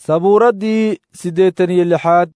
sabuuraddii siddeetan iyo lixaad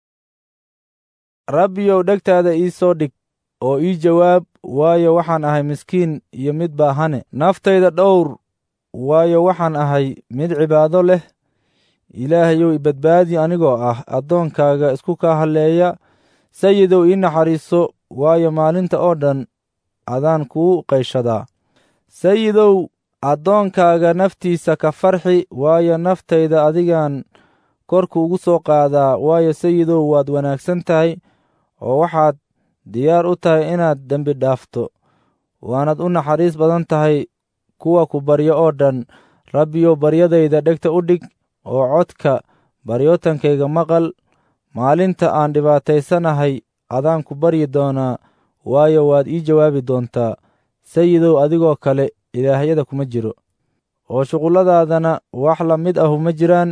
rabbiyow dhegtaada ii soo dhig oo ii jawaab waayo waxaan ahay miskiin iyo mid baahane naftayda dhowr waayo waxaan ahay mid cibaado leh ilaahayow ibadbaadi anigoo ah addoonkaaga isku kaa halleeya sayidow ii naxariiso waayo maalinta oo dhan adaan kuu qayshadaa sayidow addoonkaaga naftiisa ka farxi waayo naftayda adigaan korku ugu soo qaadaa waayo sayidow waad wanaagsan tahay oo waxaad diyaar u tahay inaad dembi dhaafto waanad u naxariis badan tahay kuwa ku baryo oo dhan rabbiyow baryadayda dhegta u dhig oo codka baryootankayga maqal maalinta aan dhibaataysanahay adaan ku baryi doonaa waayo waad ii jawaabi doontaa sayidow adigoo kale ilaahyada kuma jiro oo shuqulladaadana wax la mid ahu ma jiraan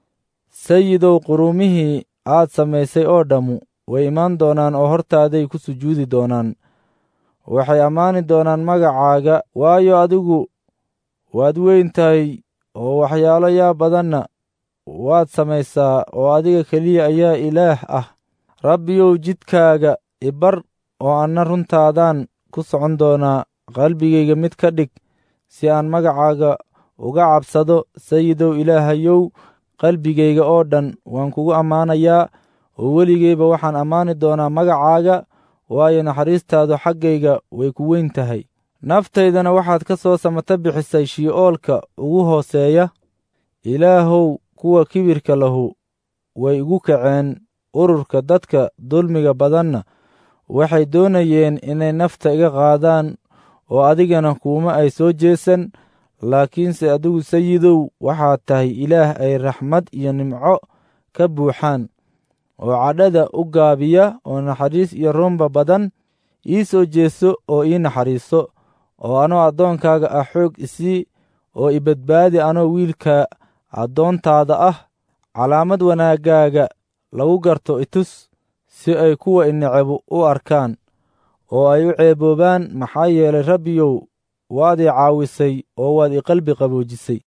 sayidow quruumihii aad samaysay oo dhammu way imaan doonaan oo hortaaday ku sujuudi doonaan waxay ammaani doonaan magacaaga waayo adigu waad weyn tahay oo waxyaalo yaa badanna waad samaysaa oo adiga keliya ayaa ilaah ah rabbiyow jidkaaga ibar oo anna runtaadaan ku socon doonaa qalbigayga mid ka dhig si aan magacaaga uga cabsado sayidow ilaahayow qalbigayga oo dhan waan kugu ammaanayaa oo weligeyba waxaan ammaani doonaa magacaaga waayo naxariistaadu xaggayga way ku weyn tahay naftaydana waxaad ka soo samata bixisay shii'oolka ugu hooseeya ilaahow kuwa kibirka lahu way igu kaceen ururka dadka dulmiga badanna waxay doonayeen inay nafta iga qaadaan oo adigana kuuma ay soo jeesan laakiinse adigu sayidow waxaad tahay ilaah ay raxmad iyo nimco ka buuxaan oo cadhada u gaabiya oo naxariis iyo runba badan ii soo jeeso oo ii naxariiso oo anoo addoonkaaga ah xoog isii oo ibadbaadi anoo wiilka addoontaada ah calaamad wanaaggaaga lagu garto itus si ay kuwa inecebu u arkaan oo ay u ceeboobaan maxaa yeelay rabbiyow waad ii caawisay oo waad ii qalbi qaboojisay